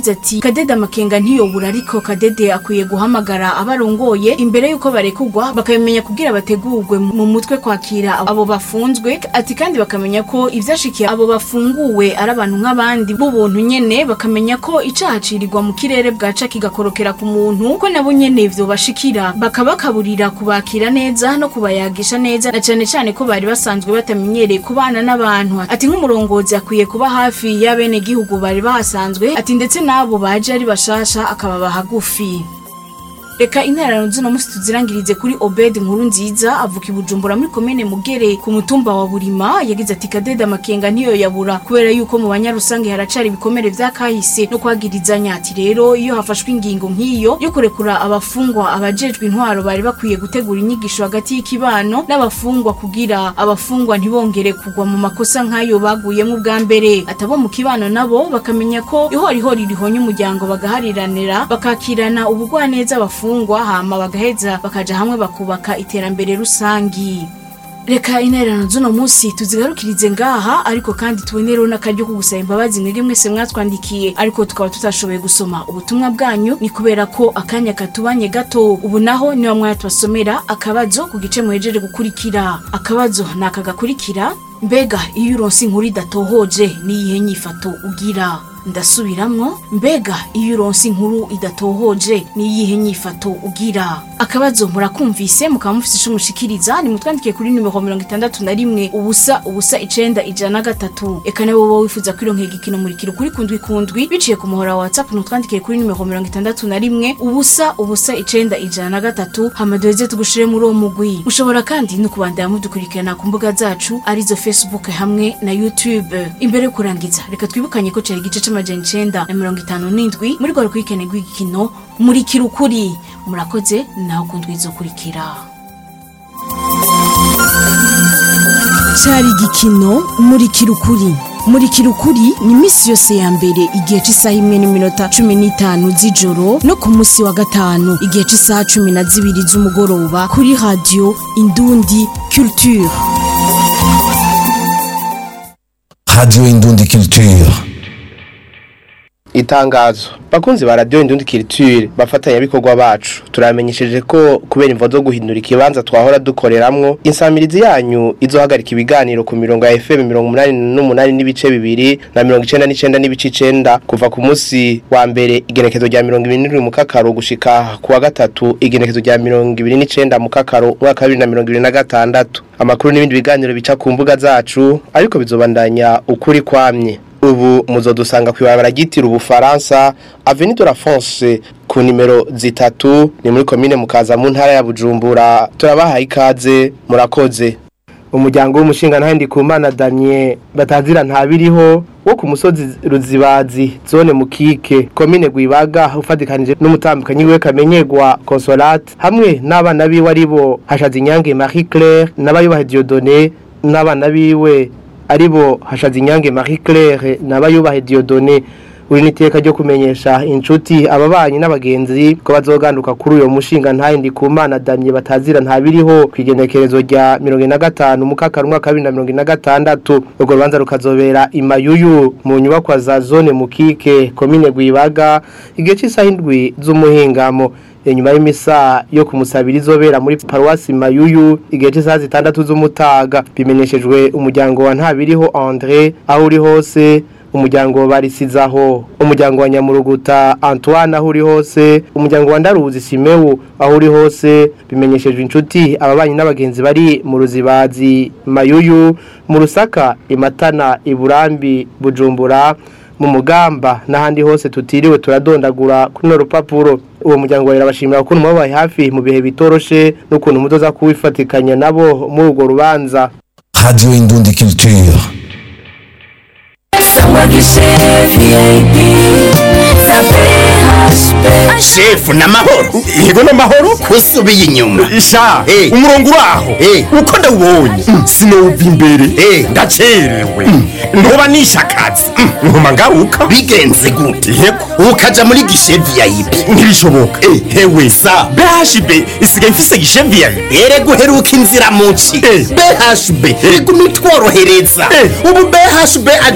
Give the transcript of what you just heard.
yagize ati kadede amakenga ntiyobura ariko kadede akwiye guhamagara abarongoye imbere y'uko barekugwa bakabimenya kugira bategurwe mu mutwe kwakira abo bafunzwe ati kandi bakamenya ko ivyashikiye abo bafunguwe ari abantu nk'abandi b'ubuntu nyene bakamenya ko icaha cirirwa mu kirere bwaca kigakorokera ku muntu ko nabo nyene vyo bashikira bakabakaburira kubakira neza no kubayagisha neza na cane cane ko bari basanzwe batamenyereye kubana n'abantu ati nk'umurongozi akwiye kuba hafi y'abene gihugu bari bahasanzwe ati ndetse n'abo baje ari bashasha akababa hagufi reka intererano zino musi tuzirangirize kuri obed nkuru nziza avuka i bujumbura muri komene mugere ku mutumba wa burima yagize ati kadede amakenga ntiyo yabura kubera yuko mu banyarusange haracari ibikomere vya kahise no kwagirizanya ati rero iyo hafashwe ingingo nk'iyo yo kurekura abafungwa abajejwe intwaro bari bakwiye gutegura inyigisho hagati y'ikibano n'abafungwa kugira abafungwa ntibongere kugwa mu makosa nk'ayo baguyemo ubwa mbere atabo mu kibano nabo bakamenya ko ihorihori rihonye umuryango bagahariranira bakakirana ubugwaneza abafungwa bafungwa hama bagaheza bakaja hamwe bakubaka iterambere rusangi reka intererano z'uno munsi tuzigarukirize ngaha ariko kandi tubonereho n'akaryo ko gusaba imbabazi mwebwe mwese mwatwandikiye ariko tukaba tutashoboye gusoma ubutumwa bwanyu ni kubera ko akanya katubanye gato ubu naho niba mwatubasomera akabazo ku gice muhejeje gukurikira akabazo ni aka gakurikira mbega iyo uronse inkuru idatohoje n'iyihe nyifato ugira ndasubiramwo mbega iyo uronse inkuru idatohoje n'iyihe nyifato ugira akabazo murakumvise mukaba mufise ico mushikiriza ni mutwandikiye kuri nimero mirongo itandatu na rimwe ubusa ubusa icenda ijana na gatatu eka nawe wowe wifuza kwironkera igikino murikiro kuri kundwi kundwi biciye ku muhora wa whatsapp nutwandikiye kuri nimero mirongo itandatu na rimwe ubusa ubusa icenda ijana na gatatu hama duheze tugushire muri uwo mugwi mushobora kandi no kubandanya mudukurikirana ku mbuga zacu arizo facebook hamwe na youtube imbere yo kurangiza reka twibukanye ko cari igice c'amajana icenda na mirongo itanu n'indwi muri rwa rukurikirane rw'igikino murikira ukuri murakoze naho kundwi izokurikira cyari igikino murikira ukuri murikira ukuri ni iminsi yose ya mbere igihe cy'isaha imwe n'iminota cumi n'itanu z'ijoro no ku munsi wa gatanu igihe cy'isaha cumi na zibiri z'umugoroba kuri radiyo indundi culture Radio Indundi Culture. itangazo bakunzi ba radio indundi culture bafatanya bikorwa bacu turamenyesheje ko kubera imvo zo guhindura ikibanza twahora dukoreramwo insamirizi yanyu izohagarika ibiganiro ku mirongo ya FM 88 n'ibice bibiri na 99 n'ibice 9 kuva ku munsi wa mbere igenekezo rya 27 mu kakaro gushika ku wa gatatu igenekezo rya 29 mu kakaro mwaka wa 2026 amakuru n'ibindi biganiro bica ku mbuga zacu ariko bizobandanya ukuri kwamye ubu muzodusanga kw'ibarabara ryitira ubufaransa avenue de la France ku nimero zitatu ni muri komine mukaza mu ntara ya Bujumbura turabahaye ikaze murakoze umuryango w'umushinga ntahindi ku mana Daniel batazira ntabiriho wo ku musozi ruzibazi zone mukike komine gwibaga ufatikanije n'umutambukanyi we kamenyegwa Consolate hamwe n'abana biwe aribo hashaze inyange Marie Claire n'abayubaha Dieudonné n'abana biwe aribo hashaze inyange Marie Claire n'abayubahe Dieudonné uri niteka ryo kumenyesha inshuti ababanyi n'abagenzi ko bazoganduka kuri uyo mushinga ntayindi ku mana damye batazira ntabiriho kwigenekerezo rya 15 mu kakaro mwaka 2026 urwo rubanza rukazobera imayuyu mu nyubakwa za zone mukike komine gwibaga igihe cy'isaha indwi z'umuhingamo inyuma y'imisa yo kumusabira izobera muri paruwasi mayuyu igihe cy'isaha zitandatu z'umutaga bimenyeshejwe umuryango wa ntabiriho André aho uri hose umuryango barisizaho umuryango wa nyamuruguta Antoine aho uri hose umuryango wa ndaruzi Simewu aho uri hose bimenyeshejwe inshuti ababanyi n'abagenzi bari mu ruzibazi mayuyu mu rusaka imatana iburambi bujumbura mu mugamba n'ahandi hose tutiriwe turadondagura kuri no rupapuro uwo muryango wawe urabashimira ukuntu mubabaye hafi mu bihe bitoroshe n'ukuntu muzoza kuwifatikanya nabo muri urwo rubanza Radio Indundi Culture. shefu n'amahoro yego n'amahoro usubiye inyuma isha Eh. umurongo uraho Eh. uko ndawubonye sinowuva imbere Eh. ndacerewe ntuba nishe akazi nkuma ngaruka bigenze gute yego ukaja muri gishe vip ntibishoboka Eh. hewe Sa. bhb isigaye ifise gishe viyayi ere guheruka inzira muci Eh. bhb iguma itworohereza Eh. ubu bhb